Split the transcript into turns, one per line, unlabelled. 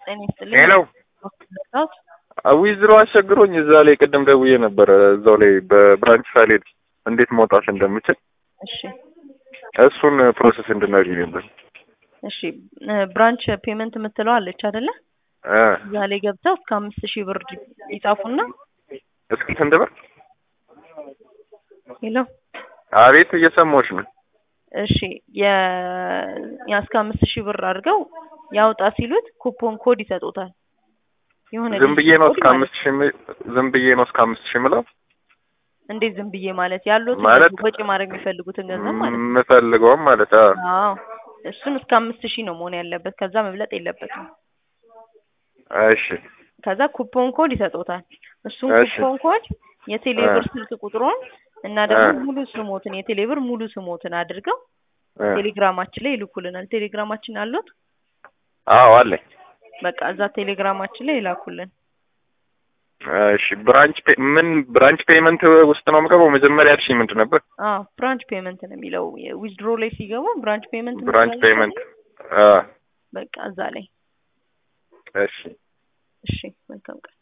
ጤና ይስጥልኝ።
ሄሎ ዊዝድሮ አስቸግሮኝ እዛ ላይ ቅድም ደውዬ ነበረ። እዛው ላይ በብራንች ሳልሄድ እንዴት መውጣት እንደምችል
እሺ
እሱን ፕሮሰስ እንድናገኝ ነበር።
እሺ ብራንች ፔመንት የምትለው አለች አይደለ?
እ
እዛ ላይ ገብተው እስከ አምስት ሺህ ብር ይጻፉና
እስኪ ስንት ብር?
ሄሎ
አቤት እየሰማሁሽ ነው።
እሺ የ ያ እስከ አምስት ሺህ ብር አድርገው ያውጣ ሲሉት ኩፖን ኮድ ይሰጡታል። የሆነ
ዝም ብዬ ነው
ኮድ
እስከ
ማለት
አምስት ሺህ የሚ- ዝም ብዬ ነው እስከ አምስት ሺህ የምለው
እንዴት ዝም ብዬ ማለት ያሉት
ማለት-
ወጪ ማድረግ የሚፈልጉትን ገንዘብ ማለት ነው።
የምፈልገውም ማለት አዎ።
አዎ እሱን እስከ አምስት ሺህ ነው መሆን ያለበት። ከዛ መብለጥ የለበትም።
እሺ
ከዛ ኩፖን ኮድ ይሰጡታል። እሱን
እሺ።
ኩፖን ኮድ የቴሌብር
እ።
ስልክ ቁጥሩን እና ደግሞ
እ።
ሙሉ ስሞትን የቴሌብር ሙሉ ስሞትን አድርገው
እ።
ቴሌግራማችን ላይ ይልኩልናል። ቴሌግራማችን አሉት።
አዎ አለኝ።
በቃ እዛ ቴሌግራማችን ላይ ይላኩልን።
እሺ ብራንች ፔ- ምን ብራንች ፔመንት ውስጥ ነው የምገባው? መጀመሪያ ያልሽኝ ምንድን ነበር?
አዎ ብራንች ፔመንት ነው የሚለው ዊዝድሮ ላይ ሲገቡ ብራንች ፔመንት
ብራንች
የምትላለች
ፔመንት
አይደል?
አ
በቃ እዛ ላይ
እሺ
እሺ መልካም ቀን